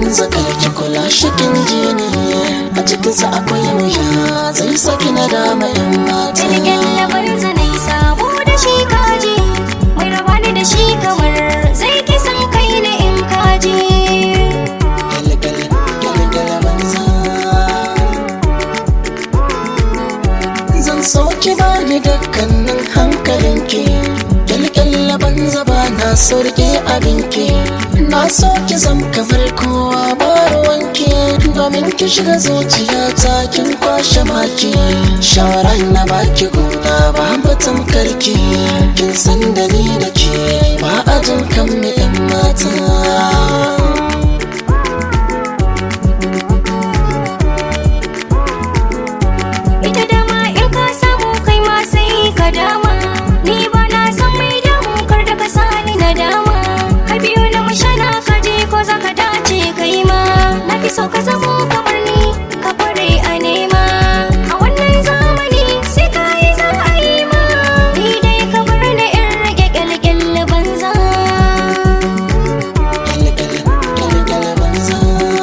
banza karki kula shikin jini a cikinsa akwai wuya zai saki na dama yan mata Jirgin labar zanai sabo da shi kaji Mai raba ni da shi kamar zai kisan kai na in kaji Gale-gale, gale-gale banza Zan soki ba ni dukkanin hankalinki Kyalkyalla banza ba na so rike abinki Na so ki zam kamar kowa ba ruwanki Domin ki shiga zuciyata kin kwashe maki Shawara na baki gona ba batun karki Kin san da ni da ke ba a jin kan mu 'yan mata Ita dama in ka samu kai ma sai ka dama Ni ba na san mai damu kar da ka sani na dama Ka biyo na mashana ka je ko za ka dace kai ma Na fi so ka zamo kamar ni ka kware a nema A wannan zamani sai ka yi za a yi ma Ni dai ka bar na in rage kyalkyal banza kyale-kyale banza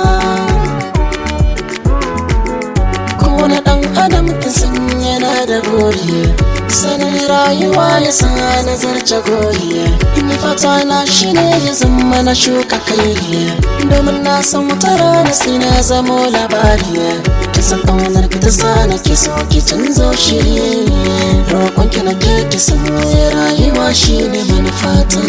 kowane ɗan adam ta san yana da gori sanin rayuwa ya sa nazarce gori ni fata na shi ne ya zama na shuka kai domin na san wata rana sai na zamo labari ki san ƙaunar ki ta sa na ki so ki canzo shiri roƙon ki na ke ki san rayuwa shi ne manufata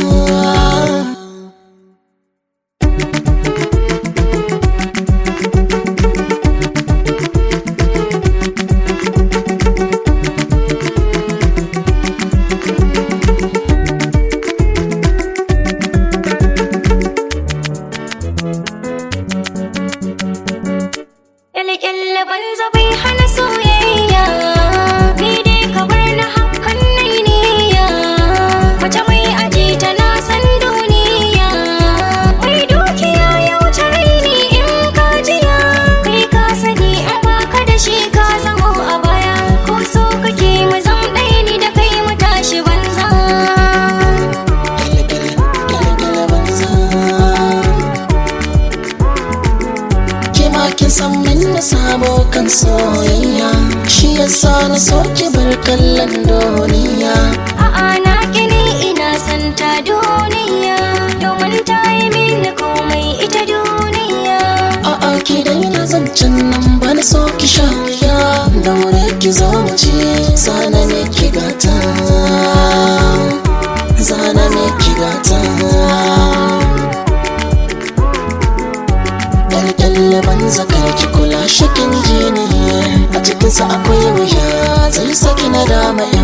Kyalkyal banza bai hana soyayya Ni dai ka bar na hakan nai niyya Mace mai aji tana san duniya Mai dukiya ya wuce raini in ka jiya Kai ka sani in baka da shi ka zamo a baya Ko so kake mu zam ɗaya ni da kai mu tashi banza Kyale-kyale, kyale-kyale banza Ke ma kin san min na sabo kan soyayya Shi yasa na so ki bar kallon duniya A'a na kini ina son ta duniya Domin ta yi mini komai ita duniya A'a ki daina zancen nan ba na so ki sha wuya Daure ki zo mu ce zana ne ki gata Zana ne ki gata Kyalkyalle banza kar ki kula shikin jini A cikinsa akwai wuya zai saki na dama